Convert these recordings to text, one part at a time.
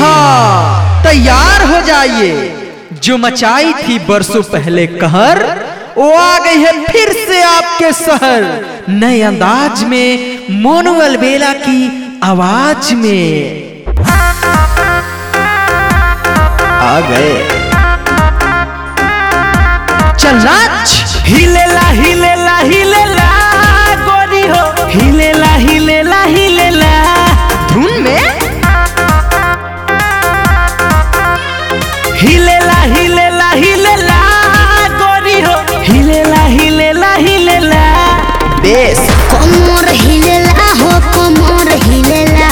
हाँ तैयार हो जाइए जो मचाई थी बरसों पहले कहर वो आ गई है फिर से आपके शहर नए अंदाज में मोनुअल बेला की आवाज में आ गए चल नाच हिलेला हिलेला हिलेला गोरी हो हिलेला हिलेला हिलेला धुन में हिलेला हिलेला हिलेला गोरी हो हिलेला हिलेला हिलेला बेस कोमर हिलेला हो कोमर हिलेला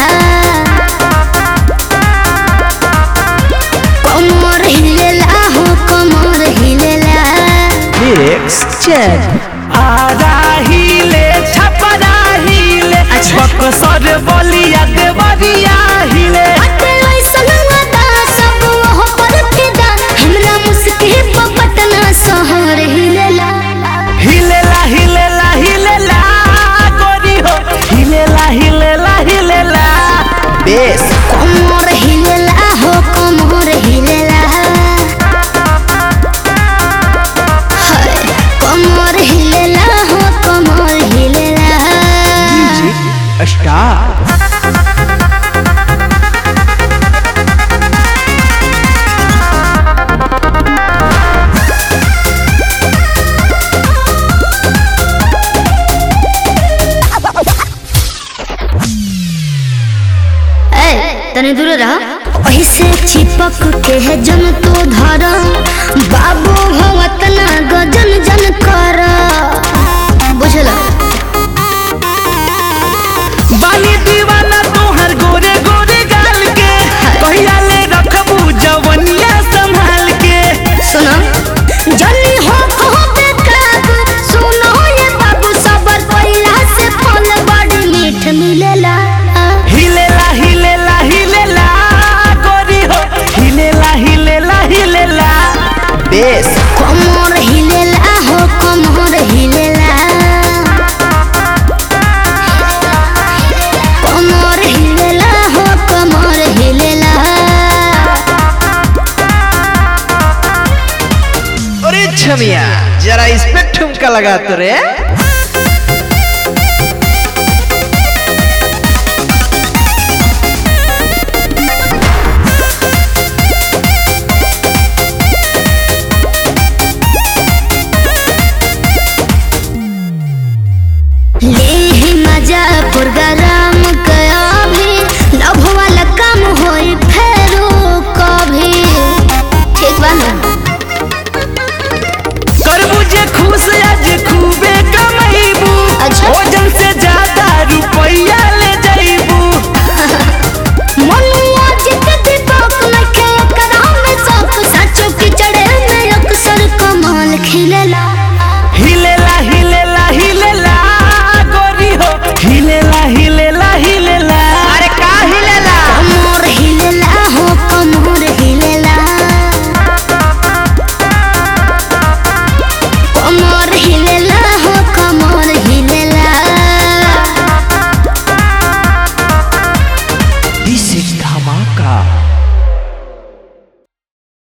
कोमर हिलेला हो कोमर हिलेला लिरिक्स चेक आजा हिले छपरा हिले बकसर बलिया देवरिया हिले अते ऐसन वादा सब हो पर फिदा हमरा मुस्की पे पटना शहर हिलेला हिलेला हिलेला हिलेला गोरी हो हिलेला हिलेला हिलेला बेस कोमर हिलेला हो कोमर हिलेला हाय कोमर हिलेला हो कोमर हिलेला स्टार ए तने दूर रह ऐसे चिपक के है जन तो धर बाबू भवत ना गजन जन कर बुझला बाली दीवाना तोहर गोरे गोरे गाल के कहिया ले रखबू जवनिया संभाल के सुनो जनी हो कहो बेकाबू सुनो ये बाबू सबर पहिला से फल बड़ी मीठ मिलेला हिलेला हिलेला हिलेला गोरी हो हिलेला हिलेला हिलेला बेस कमर हिलेला हो कमर हिलेला कमर हिलेला हो कमर हिलेला अरे छमिया जरा इस पे ठुमका लगा तो रे